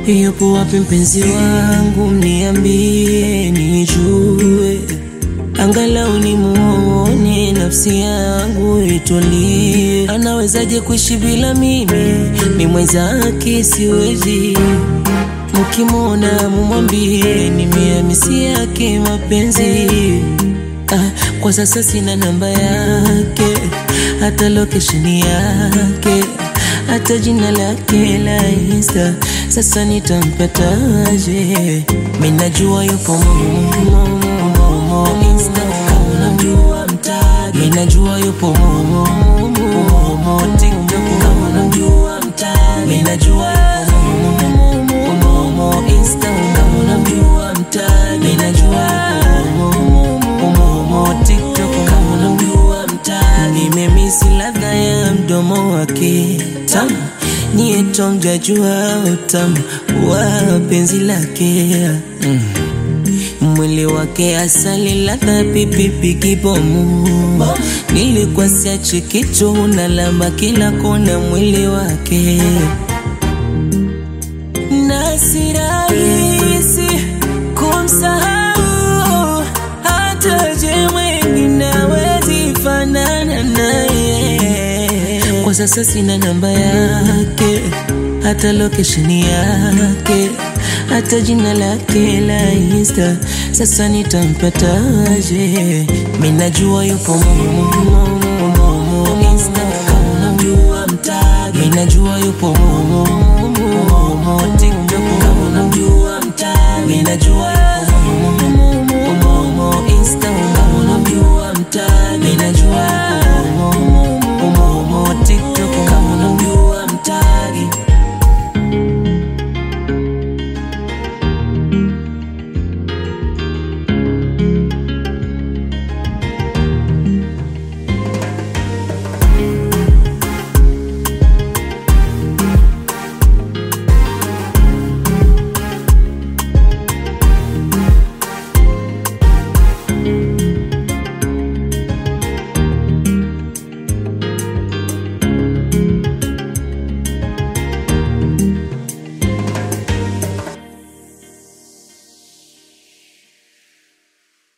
Yupo wapi mpenzi wangu, mniambie nijue, angalau nimuone, nafsi yangu itulie. Anawezaje kuishi bila mimi? Ni mwenzake, siwezi. Mkimwona mumwambie nimehamisi yake mapenzi. Ah, kwa sasa sina namba yake, hata location yake, hata jina lake la Insta. Sasa nitampataje? Mimi najua yupo Momo, Momo, Momo, Insta. Kama unamjua mtaje, mimi najua yupo Momo, Momo, Momo, TikTok. Kama unamjua mtaje, mimi najua yupo Momo, Momo, Momo, Insta. Kama unamjua mtaje, mimi najua yupo Momo, Momo, TikTok. Kama unamjua mtaje, nimemisi ladha ya mdomo wake tamu niye tomjajua utamu wa penzi lake mm. Mwili wake asali ladha pipipi kibomu, nilikuwa siachi kitu unalamba kila kona mwili wake, na si rahisi kumsahau, hata je mwengine hawezi fanana naye. Kwa sasa sina namba yake, hata location yake, hata jina lake la Insta. Sasa nitampataje? Mimi najua yupo Momo, Momo, Momo, Insta. Kama unamjua mtaje, mimi najua yupo Momo, Momo, Momo, TikTok. Kama unamjua mtaje, mimi najua yupo Momo, Momo, Momo, Insta.